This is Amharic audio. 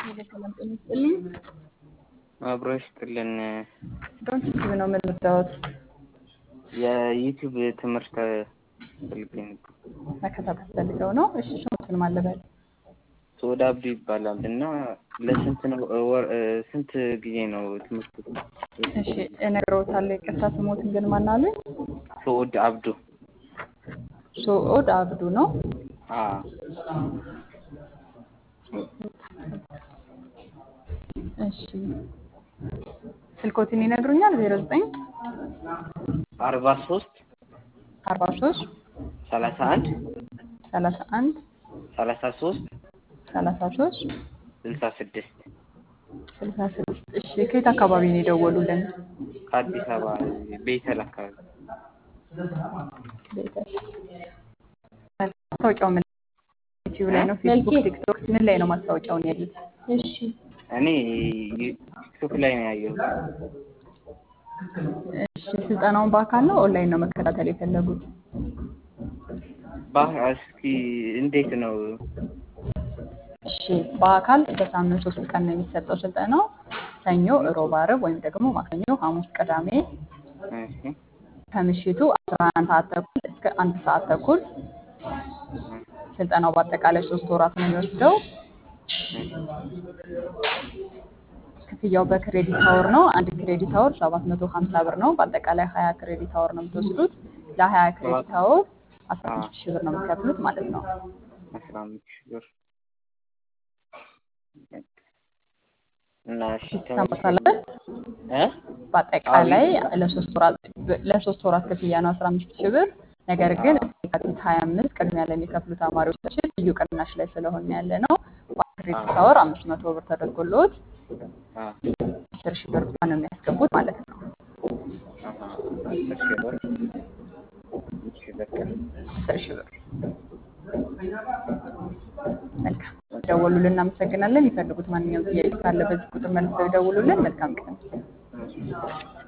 ሰላም ጤና ይስጥልኝ። አብሮ ይስጥልን። ዶንት ቲቪ ነው የምንወዳወት የዩቲዩብ ትምህርት ፈልጌ ነበር። መከታተል ፈልገው ነው። እሺ ስሙትን ማለበል ሶዳ አብዱ ይባላል እና ለስንት ነው ወር ስንት ጊዜ ነው ትምህርቱ? እሺ እነግረውታለሁ። ይቅርታ ስሞትን ግን ማናለኝ? ሶድ አብዱ ሶኦድ አብዱ ነው። አ እሺ ስልኮትን ይነግሩኛል? ዜሮ ዘጠኝ አርባ ሶስት አርባ ሶስት ሰላሳ አንድ ሰላሳ አንድ ሰላሳ ሶስት ሰላሳ ሶስት ስልሳ ስድስት ስልሳ ስድስት እሺ ከየት አካባቢ ነው የደወሉልን? ከአዲስ አበባ ቤተል አካባቢ ቤተል ማስታወቂያው ምን ዩቲዩብ ላይ ነው? ፌስቡክ፣ ቲክቶክ ምን ላይ ነው ማስታወቂያውን ያሉት? እሺ እኔ ቲክቶክ ላይ ነው ያየሁት። እሺ ስልጠናውን በአካል ነው ኦንላይን ነው መከታተል የፈለጉት? ባ እስኪ እንዴት ነው? እሺ በአካል በሳምንት ሶስት ቀን ነው የሚሰጠው ስልጠናው። ሰኞ፣ ሮብ፣ ዓርብ ወይም ደግሞ ማክሰኞ፣ ሐሙስ፣ ቅዳሜ እሺ ከምሽቱ 11 ሰዓት ተኩል እስከ አንድ ሰዓት ተኩል ስልጠናው በአጠቃላይ ሶስት ወራት ነው የሚወስደው። ክፍያው በክሬዲት አወር ነው። አንድ ክሬዲት አወር 750 ብር ነው። በአጠቃላይ 20 ክሬዲት አወር ነው የምትወስዱት። ለ20 ክሬዲት አወር 15 ሺህ ብር ነው የምትከፍሉት ማለት ነው። አስራ አምስት ሺህ ብር እና እሺ ይሰማታል? እ በአጠቃላይ ለሶስት ወራት ለሶስት ወራት ክፍያ ነው 15 ሺህ ብር። ነገር ግን እስከ የካቲት 25 ቅድሚያ ለሚከፍሉ ተማሪዎቻችን ልዩ ቅናሽ ላይ ስለሆነ ያለ ነው። በክሬዲት አወር 500 ብር ተደርጎልዎት አ 10 ሺህ ብር ብቻ ነው የሚያስገቡት ማለት ነው። አሃ አስር ሺህ ብር እሺ በቃ 10 ሺህ ብር። መልካም ደወሉልን፣ እናመሰግናለን። የሚፈልጉት ማንኛውም ጥያቄ ካለ በዚህ ቁጥር መልሰው ይደውሉልን። መልካም ቀን። እሺ